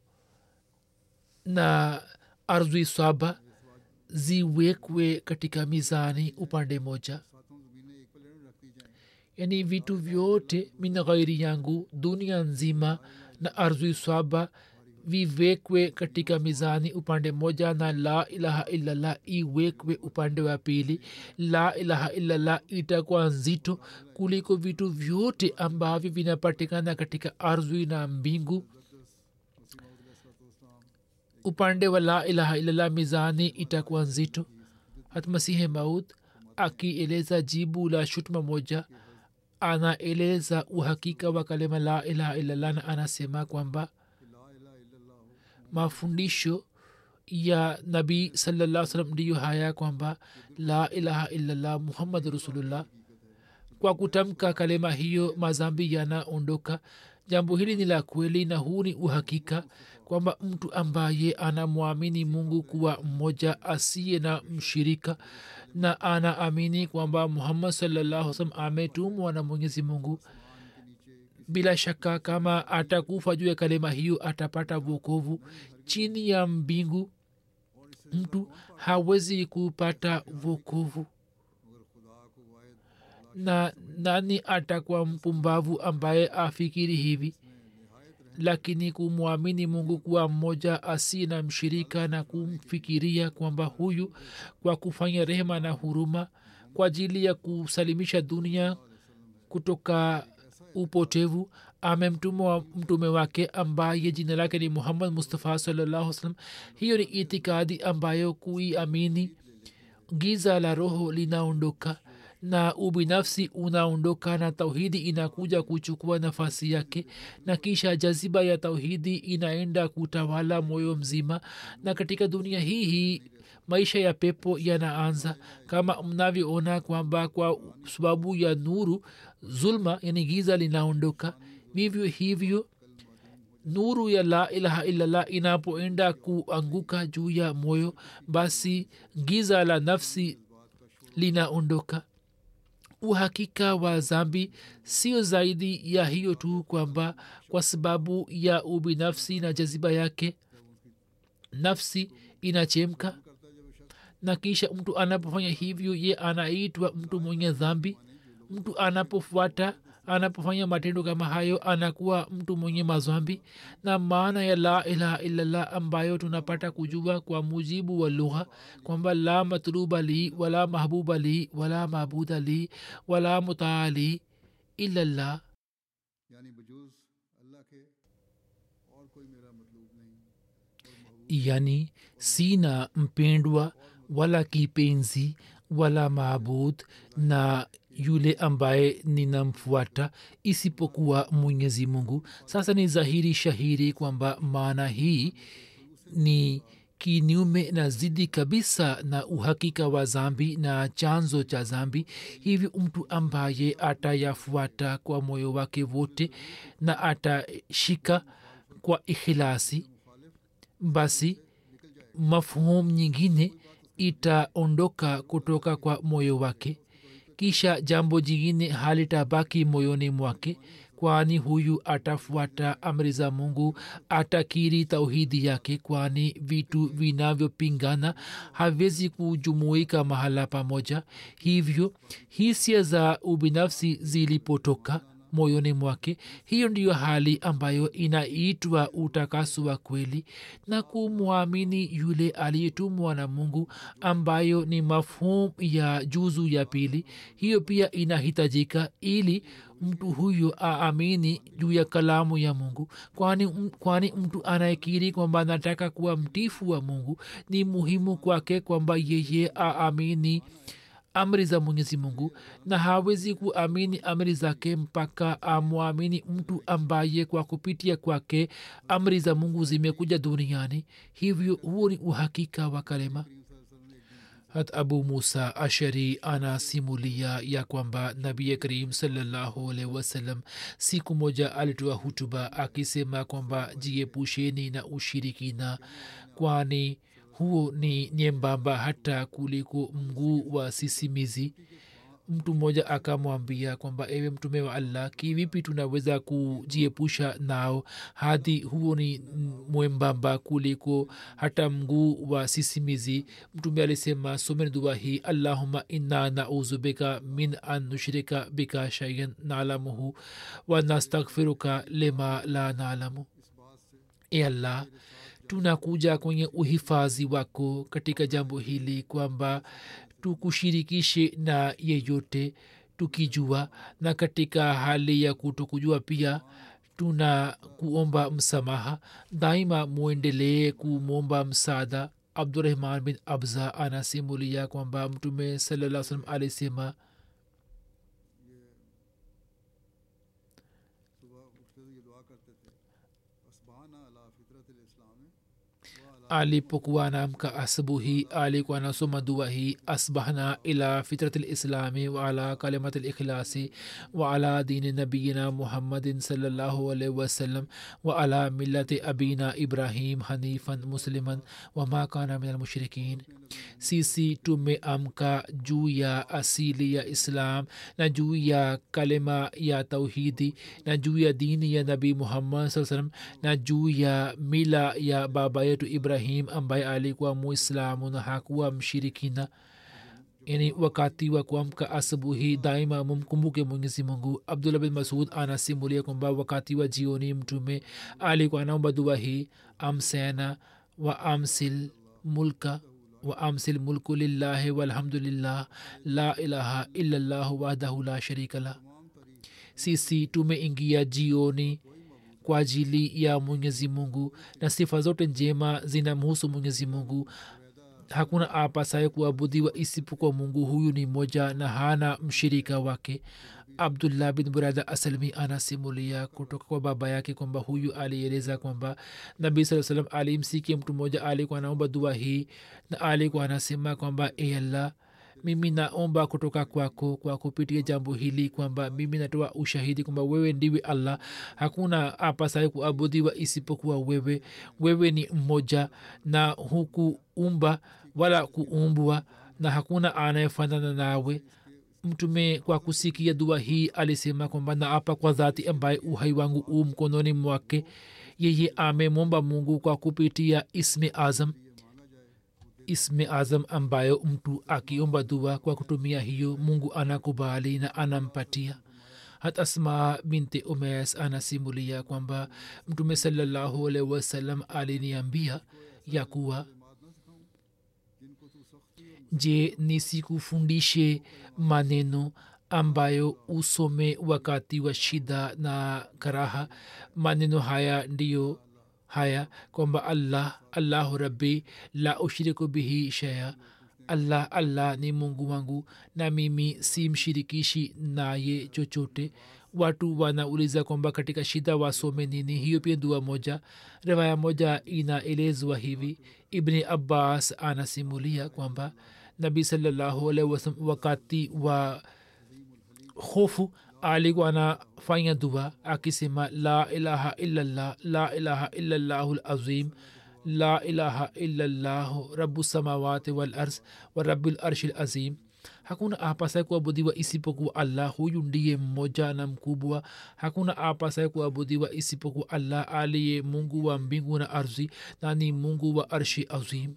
na ardhi saba ziwekwe katika mizani upande moja yani vitu vyote min ghairi yangu dunia nzima na ardhi saba viwekwe katika mizani upande moja na la ilaha illallah iwekwe upande wa pili la ilaha illallah itakuwa nzito kuliko vitu vyote ambavyo vinapatikana katika ardhi na mbingu upande wa la ilaha illallah mizani itakuwa nzito hatmasihe maud akieleza jibu la shutuma moja anaeleza uhakika wa kalima la ilaha illallah na anasema kwamba mafundisho ya nabii sallallahu salam ndiyo haya kwamba la ilaha illallah muhammad rasulullah kwa kutamka kalima hiyo mazambi yanaondoka jambo hili ni la kweli na huu ni uhakika kwamba mtu ambaye anamwamini mungu kuwa mmoja asiye na mshirika na anaamini kwamba muhammad sallallahu salam ametumwa na mwenyezi mungu bila shaka kama atakufa juu ya kalima hiyo atapata vokovu chini ya mbingu mtu hawezi kupata vokovu na nani atakuwa mpumbavu ambaye afikiri hivi lakini kumwamini mungu kuwa mmoja asi na mshirika na kumfikiria kwamba huyu kwa kufanya rehema na huruma kwa ajili ya kusalimisha dunia kutoka upotevu amemtuma mtume wake ambaye jina lake ni muhammad mustafa salallahu salam hiyo ni itikadi ambayo kuiamini giza la roho linaondoka na ubinafsi unaondoka na tauhidi inakuja kuchukua nafasi yake na kisha jaziba ya tauhidi inaenda kutawala moyo mzima na katika dunia hii hii maisha ya pepo yanaanza kama mnavyoona kwamba kwa sababu ya nuru zulma yani giza linaondoka vivyo hivyo nuru ya la ilaha illallah inapoenda kuanguka juu ya moyo basi giza la nafsi linaondoka uhakika wa zambi sio zaidi ya hiyo tu kwamba kwa sababu ya ubinafsi na jaziba yake nafsi inachemka na kisha mtu anapofanya hivyo ye anaitwa mtu mwenye dhambi mtu anapofuata anapofanya matendo kama hayo anakuwa mtu mwenye mazwambi na maana ya la ilaha illallah ambayo tunapata kujua kwa mujibu wa lugha kwamba la matluba li wala mahbuba li wala mabuda li wala mutaa li illallah यानी बजूज अल्लाह के और कोई मेरा मतलूब नहीं yani sina mpendwa wala kipenzi wala maabud na yule ambaye ninamfuata isipokuwa mwenyezi mungu sasa ni dhahiri shahiri kwamba maana hii ni kinyume na zidi kabisa na uhakika wa zambi na chanzo cha zambi hivyo mtu ambaye atayafuata kwa moyo wake wote na atashika kwa ikhilasi basi mafhum nyingine itaondoka kutoka kwa moyo wake kisha jambo jingine halitabaki moyoni mwake kwani huyu atafuata amri za mungu atakiri tauhidi yake kwani vitu vinavyopingana haviwezi kujumuika mahala pamoja hivyo hisia za ubinafsi zilipotoka moyoni mwake hiyo ndiyo hali ambayo inaitwa utakaso wa kweli na kumwamini yule aliyetumwa na mungu ambayo ni mafhum ya juzu ya pili hiyo pia inahitajika ili mtu huyo aamini juu ya kalamu ya mungu kwani, kwani mtu anayekiri kwamba anataka kuwa mtifu wa mungu ni muhimu kwake kwamba yeye aamini amri za mwenyezi mungu na hawezi kuamini amri zake mpaka amwamini mtu ambaye kwa kupitia kwake amri za mungu zimekuja duniani hivyo huo ni uhakika wa kalema hat abu musa ashari anasimulia ya kwamba nabi karim salallahu alaihi wasallam siku moja alitoa hutuba akisema kwamba jiepusheni na ushirikina kwani huo ni nyembamba hata kuliko mguu wa sisimizi mtu mmoja akamwambia kwamba ewe mtume wa allah kivipi tunaweza kujiepusha nao hadi huo ni mwembamba kuliko hata mguu wa sisimizi mtume alisema someni dua hii allahuma inna nauzu bika min an nushrika bika shaian nalamuhu wa nastaghfiruka lima la nalamu e allah tunakuja kwenye uhifadhi wako katika jambo hili kwamba tukushirikishe na yeyote tukijua na katika hali ya kutokujua pia tuna kuomba msamaha daima mwendelee kumwomba msaada abdurahman bin abza anasimulia kwamba mtume salaa salam alisema सुबह उठते हुए ये दुआ करते थे असबाना अला फितरत इस्लाम alipokuwa anaamka asubuhi alikuwa anasoma dua hii asbahna ila fitrat lislami waala kalimat likhlasi waala dini nabiyina muhammadin salllahu alaihi wasallam waala millati abina ibrahim hanifan musliman wama kana min almushrikin sisi tumeamka juu ya asili ya islam na juu ya kalima ya tauhidi na juu ya dini ya nabii muhammad saa salam na juu ya mila ya baba yetu ibrahim ambaye alikuwa muislamu na hakuwa mshirikina yani wakati wa kuamka asubuhi daima mumkumbuke mwenyezi mungu abdullah bin masud anasimulia kwamba wakati wa jioni mtume alikuwa anaomba dua hii amsena wa amsil mulka wa amsil mulku lillahi walhamdulillah la ilaha illallah wahdahu la sharika lah sisi tumeingia jioni kwa ajili ya mwenyezi mungu na sifa zote njema zinamhusu mwenyezi mungu hakuna apasaye kuabudiwa isipokuwa mungu huyu ni moja na hana mshirika wake abdullah bin burada asalmi anasimulia kutoka kwa baba yake kwamba huyu alieleza kwamba nabii saa salam alimsikia mtu mmoja alikuwa anaomba dua hii na alikuwa anasema kwamba e allah mimi naomba kutoka kwako kwa kupitia jambo hili kwamba mimi natoa ushahidi kwamba wewe ndiwe allah hakuna apasaye kuabudiwa isipokuwa wewe wewe ni mmoja na hukuumba wala kuumbwa na hakuna anayefanana nawe mtume kwa kusikia dua hii alisema kwamba naapa kwa dhati ambaye uhai wangu u mkononi mwake yeye amemwomba mungu kwa kupitia ismi azam ismi azam ambayo mtu akiomba dua kwa kutumia hiyo mungu anakubali na anampatia hat asma binti umes anasimulia kwamba mtume salallahu alaihi wasallam aliniambia ya kuwa je nisikufundishe maneno ambayo usome wakati wa shida na karaha maneno haya ndiyo haya kwamba allah allahu rabbi la ushiriku bihi shaya allah allah ni mungu wangu na mimi si mshirikishi naye chochote watu wanauliza kwamba katika shida wasome nini hiyo pia dua moja riwaya moja inaelezwa hivi ibni abbas anasimulia kwamba nabii salallahu alaihi wasallam wakati wa hofu alikuwa anafanya dua akisema la ilaha illallah la ilaha illallahu lazim la ilaha illallahu rabu samawati walars wa rabu larshi lazim hakuna apasaye kuabudiwa isipokuwa allah huyu ndiye mmoja na mkubwa hakuna apasaye kuabudiwa isipokuwa allah aliye mungu wa mbingu na ardhi na ni mungu wa arshi azim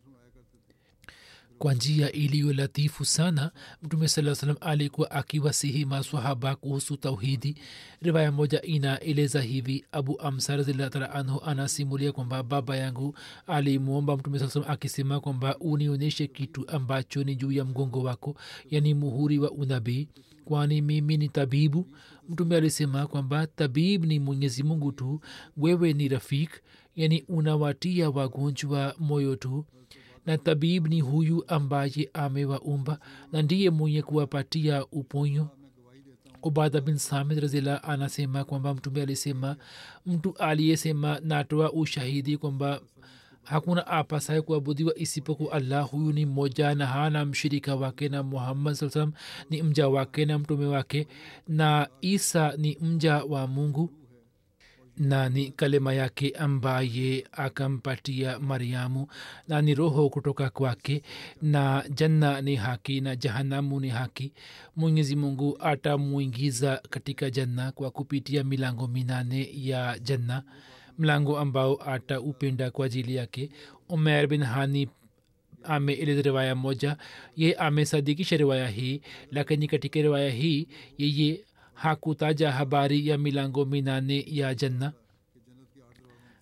kwa njia iliyo latifu sana mtume saa salam alikuwa akiwasihi maswahaba kuhusu tauhidi riwaya moja inaeleza hivi abu amsa raziallah taala anhu anasimulia kwamba baba yangu alimwomba mtume saa salam akisema kwamba unionyeshe kitu ambacho ni juu ya mgongo wako yani muhuri wa unabii kwani mimi ni tabibu mtume alisema kwamba tabib ni mwenyezi mungu tu wewe ni rafik yani unawatia wagonjwa moyo tu na tabib ni huyu ambaye amewaumba na ndiye mwenye kuwapatia uponyo ubada bin samid razila anasema kwamba mtume alisema mtu aliyesema natoa ushahidi kwamba hakuna apasaye kuabudiwa isipoku allah huyu ni mmoja na hana mshirika wake na muhammad saa salam ni mja wake na mtume wake na isa ni mja wa mungu na ni kalima yake ambaye akampatia mariamu na ni roho kutoka kwake na janna ni haki na jahanamu ni haki mwenyezi mungu atamwingiza katika janna kwa kupitia milango minane ya janna mlango ambao ataupenda kwa ajili yake umer bin hani ameeleza riwaya moja ye amesadikisha riwaya hii lakini katika riwaya hii yeye hakutaja habari ya milango minane ya janna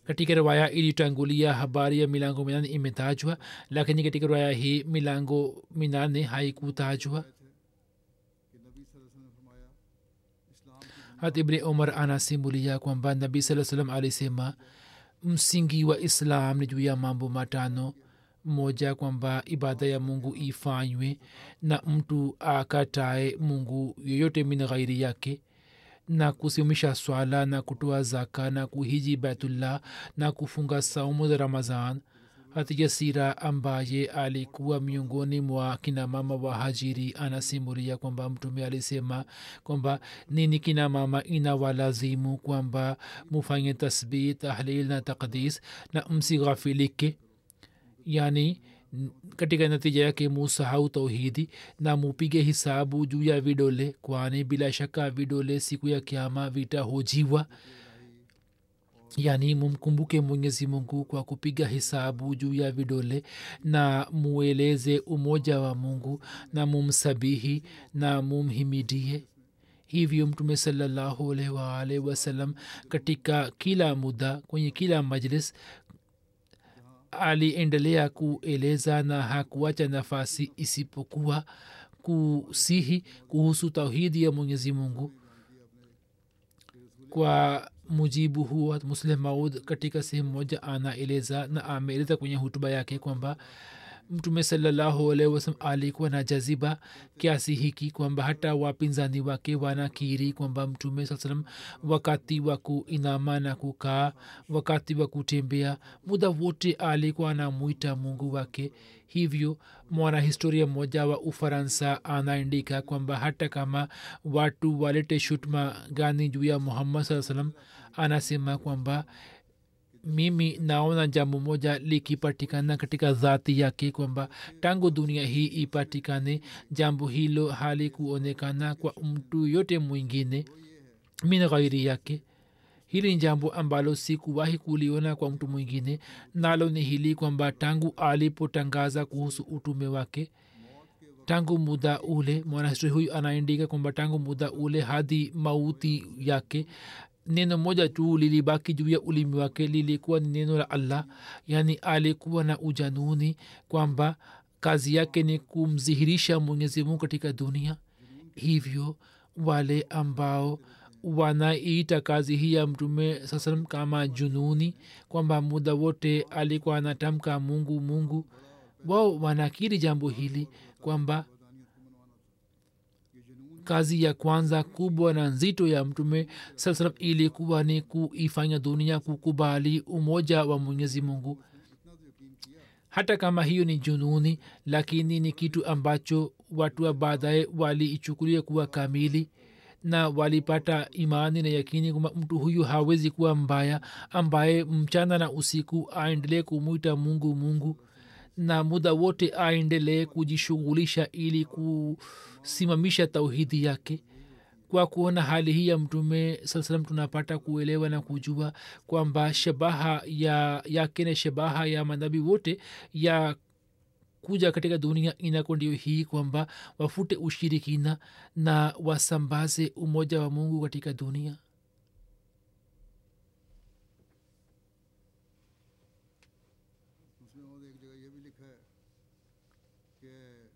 katika riwaya iliyotangulia habari ya milango minane imetajwa lakini katika riwaya hii milango minane haikutajwa कि नबी सल्लल्लाहु अलैहि वसल्लम ने फरमाया इस्लाम की hat ibni umar anasimulia kwamba nabii saa salam alisema msingi wa islam ni juu ya mambo matano moja kwamba ibada ya mungu ifanywe na mtu akatae mungu yoyote min ghairi yake na kusimamisha swala na kutoa zaka na kuhiji baitullah na kufunga saumu za ramazan hatija sira ambaye alikuwa miongoni mwa kina mama wa hajiri anasimulia kwamba mtume alisema kwamba nini kina mama inawalazimu kwamba mufanye tasbih tahlil na takdis na msighafilike yani n- katika natija yake musahau tauhidi na mupige hisabu juu ya vidole kwani bila shaka vidole siku ya kiama vitahojiwa yani mumkumbuke mwenyezi mungu kwa kupiga hisabu juu ya vidole na mueleze umoja wa mungu na mumsabihi na mumhimidie hivyo mtume salallahu alaihi waalihi wasallam katika kila muda kwenye kila majlis aliendelea kueleza na hakuacha nafasi isipokuwa kusihi kuhusu tauhidi ya mwenyezi mungu kwa mujibu huo muslim maud katika sehemu moja anaeleza na ameeleza kwenye hutuba yake kwamba mtume salallahu alaihi wasalam alikuwa na jaziba kiasi hiki kwamba hata wapinzani wake wanakiri kwamba mtume saa salam wakati wa kuinama na kukaa wakati wa kutembea muda wote alikuwa anamwita mungu wake hivyo mwanahistoria mmoja wa ufaransa anaandika kwamba hata kama watu walete shutma gani juu ya muhammad saa salam anasema kwamba mimi naona jambo moja likipatikana katika dhati yake kwamba tangu dunia hii ipatikane jambo hilo halikuonekana kwa mtu yote mwingine min ghairi yake hili ni jambo ambalo sikuwahi kuliona kwa mtu mwingine nalo ni hili kwamba tangu alipotangaza kuhusu utume wake tangu muda ule mwanahistoria huyu anaandika kwamba tangu muda ule hadi mauti yake neno moja tu lilibaki juu ya ulimi wake lilikuwa ni neno la allah yaani alikuwa na ujanuni kwamba kazi yake ni kumdhihirisha mwenyezi mungu katika dunia hivyo wale ambao wanaiita kazi hii ya mtume saa salam kama jununi kwamba muda wote alikuwa anatamka mungu mungu wao wanakiri jambo hili kwamba kazi ya kwanza kubwa na nzito ya mtume saa salam ilikuwa ni kuifanya dunia kukubali umoja wa mwenyezi mungu hata kama hiyo ni jununi lakini ni kitu ambacho watu wa baadaye waliichukulia kuwa kamili na walipata imani na yakini kwamba mtu huyu hawezi kuwa mbaya ambaye mchana na usiku aendelee kumwita mungu mungu na muda wote aendelee kujishughulisha ili kusimamisha tauhidi yake kwa kuona hali hii ya mtume saa salam tunapata kuelewa na kujua kwamba shabaha ya yake na shabaha ya manabii wote ya kuja katika dunia inako ndio hii kwamba wafute ushirikina na wasambaze umoja wa mungu katika dunia उसमें और एक जगह ये भी लिखा है कि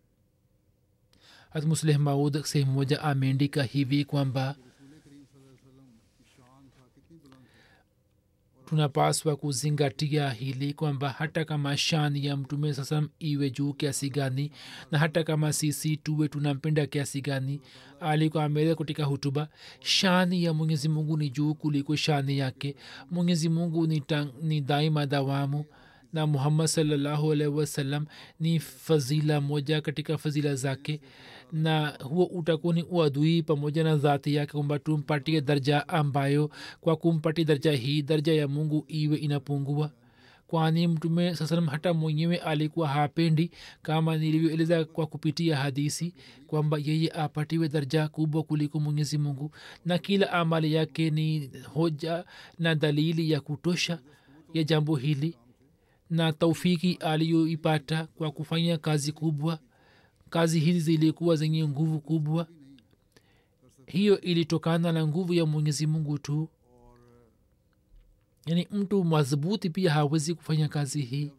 hat musleh maud sehemu moja ameandika hivi kwamba रसूल करीम सल्लल्लाहु अलैहि वसल्लम की शान था कितनी बुलंद थी tunapaswa kuzingatia hili kwamba hata kama shani ya mtume sasam iwe juu kiasi gani na hata kama sisi tuwe tunampenda kiasi gani alikuwa ameeleza katika hutuba shani ya mwenyezi mungu ni juu kuliko shani yake mwenyezi mungu ni, tang, ni daima dawamu na muhammad salllahu alaihi wasallam ni fazila moja katika fazila zake na huo utakuwa ni uadui pamoja na dhati yake kwamba tumpatie darja ambayo kwa kumpatia darja hii darja ya mungu iwe inapungua kwani mtume saa salam hata mwenyewe alikuwa hapendi kama nilivyoeleza kwa kupitia hadisi kwamba yeye apatiwe darja kubwa kuliko mwenyezi mungu na kila amali yake ni hoja na dalili ya kutosha ya jambo hili na taufiki aliyoipata kwa kufanya kazi kubwa kazi hizi zilikuwa zenye nguvu kubwa hiyo ilitokana na nguvu ya mwenyezi mungu tu yaani mtu madhubuti pia hawezi kufanya kazi hii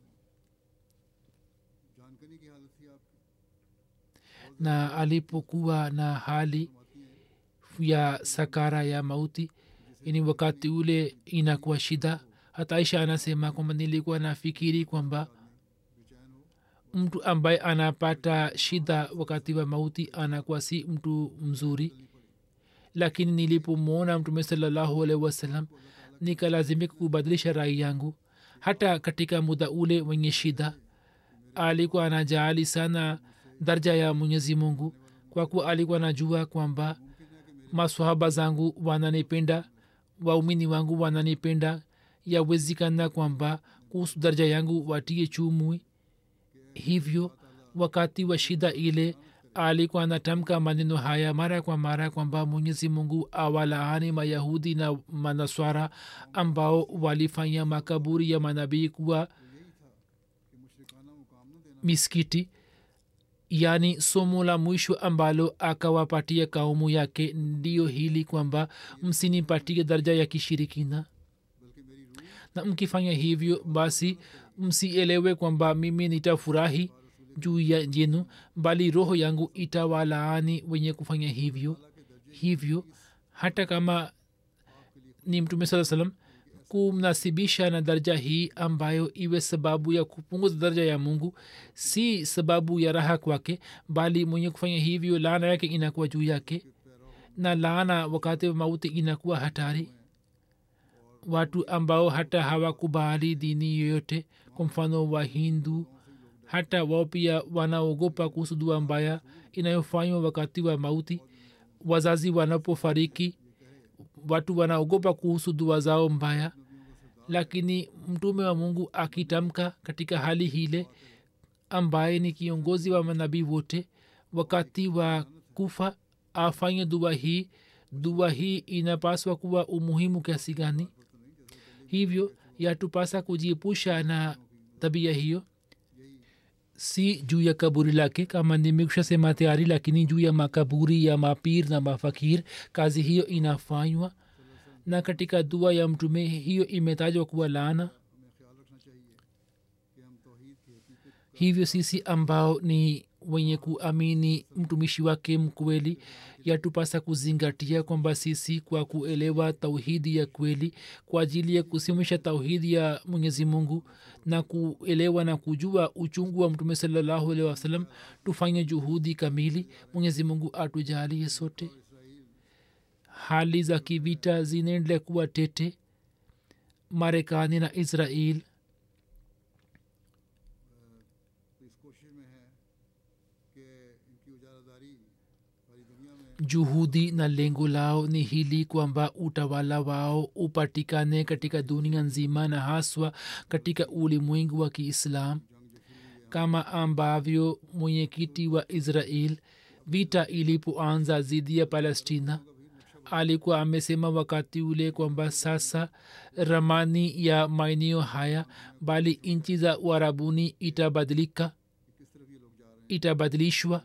जानकनी की हालत थी आपकी na alipokuwa na hali ya sakara ya mauti yani wakati ule inakuwa shida hata aisha anasema kwamba nilikuwa nafikiri kwamba mtu ambaye anapata shida wakati wa mauti anakuwa si mtu mzuri lakini nilipomwona mtume salallahu alaihi wasallam nikalazimika kubadilisha rai yangu hata katika muda ule wenye shida alikuwa anajaali sana darja ya mwenyezi mungu kwa kuwa alikuwa anajua kwamba maswahaba zangu wananipenda waumini wangu wananipenda yawezekana kwamba kuhusu daraja yangu watie chumwi hivyo wakati wa shida ile alikuwa anatamka maneno haya mara kwa mara kwamba mwenyezi mungu awalaani mayahudi na manaswara ambao walifanya makaburi ya manabii kuwa miskiti yaani somo la mwisho ambalo akawapatia kaumu yake ndiyo hili kwamba msinipatie daraja ya kishirikina na mkifanya hivyo basi msielewe kwamba mimi nitafurahi juu ya jenu bali roho yangu itawalaani wenye kufanya hivyo hivyo hata kama ni mtume saa salam kumnasibisha na daraja hii ambayo iwe sababu ya kupunguza daraja ya mungu si sababu ya raha kwake bali mwenye kufanya hivyo laana yake inakuwa juu yake na laana wakati wa mauti inakuwa hatari watu ambao hata hawakubali dini yoyote kwa mfano wa hindu hata wao pia wanaogopa kuhusu dua mbaya inayofanywa wakati wa mauti wazazi wanapofariki watu wanaogopa kuhusu dua zao mbaya lakini mtume wa mungu akitamka katika hali hile ambaye ni kiongozi wa manabii wote wakati wa kufa afanye dua hii dua hii inapaswa kuwa umuhimu kiasi gani hivyo yatupasa kujiepusha na tabia hiyo si juu ya kaburi lake kama nimekusha sema tayari lakini juu ya makaburi ya mapir na mafakir kazi hiyo inafanywa na katika dua ya mtume hiyo imetajwa kuwa laana hivyo sisi ambao ni wenye kuamini mtumishi wake mkweli yatupasa kuzingatia kwamba sisi kwa kuelewa tauhidi ya kweli kwa ajili ya kusimamisha tauhidi ya mwenyezi mungu na kuelewa na kujua uchungu wa mtume salallahu alehi wasalam tufanye juhudi kamili mwenyezi mungu atujalie sote hali za kivita zinaendelea kuwa tete marekani na israel इस कोशिश में है कि इनकी उजारादारी सारी दुनिया में juhudi na lengo lao ni hili kwamba utawala wao upatikane katika dunia nzima na haswa katika ulimwengu wa kiislam kama ambavyo mwenyekiti wa israel vita ilipoanza dhidi ya palestina alikuwa amesema wakati ule kwamba sasa ramani ya maeneo haya bali nchi za uarabuni itabadilika itabadilishwa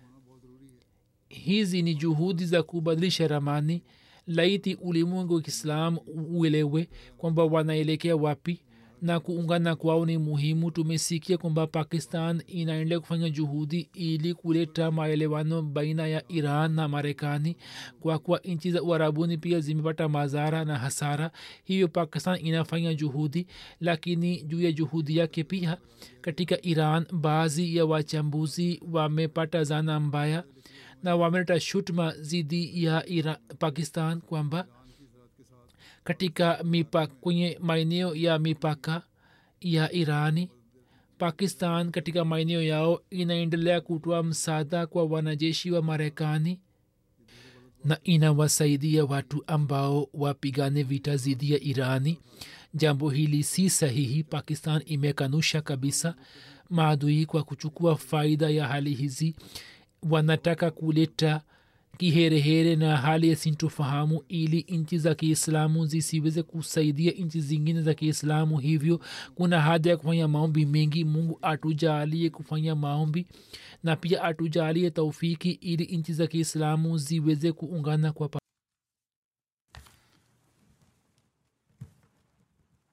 hizi ni juhudi za kubadilisha ramani laiti ulimwengu wa kiislam uelewe kwamba wanaelekea wapi na kuungana kwao ni muhimu tumesikia kwamba pakistan inaendelea kufanya juhudi ili kuleta maelewano baina ya iran na marekani kwa kuwa nchi za uarabuni pia zimepata madhara na hasara hivyo pakistan inafanya juhudi lakini juu ya juhudi yake pia katika iran baadhi ya wachambuzi wamepata zana mbaya na wameleta shutuma dhidi ya Ira, pakistan kwamba katika mipaka kwenye maeneo ya mipaka ya irani pakistan katika maeneo yao inaendelea kutoa msaada kwa wanajeshi wa marekani na inawasaidia watu ambao wapigane vita dhidi ya irani jambo hili si sahihi pakistan imekanusha kabisa maadui kwa kuchukua faida ya hali hizi wanataka kuleta kiherehere na hali ya sintofahamu ili nchi za kiislamu zisiweze kusaidia nchi zingine za kiislamu hivyo kuna haja ya kufanya maombi mengi mungu atujalie kufanya maombi na pia atujalie taufiki ili nchi za kiislamu ziweze kuungana kwa pa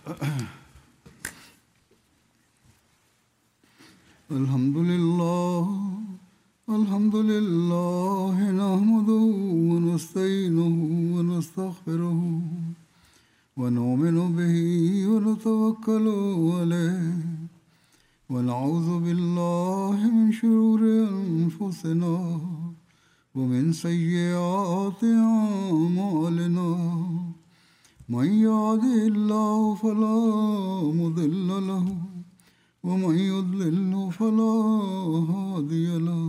الحمد لله الحمد لله نحمده ونستعينه ونستغفره ونؤمن به ونتوكل عليه ونعوذ بالله من شرور أنفسنا ومن سيئات أعمالنا من يهده الله فلا مضل له ومن يضلل فلا هادي له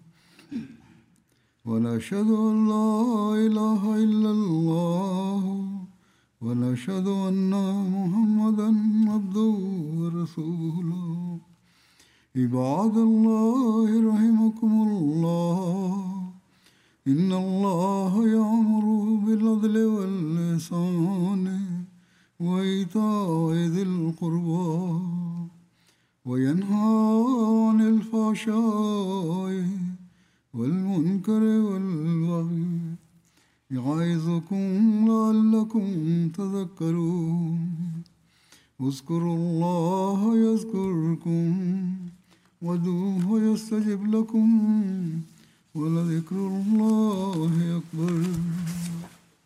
ونشهد أن لا إله إلا الله ونشهد أن محمدا عبده ورسوله عباد الله رحمكم الله إن الله يأمر بالعدل واللسان وإيتاء ذي القربى وينهى عن الفحشاء والمنكر والبغي يعظكم لعلكم تذكرون اذكروا الله يذكركم ودوه يستجب لكم ولذكر الله أكبر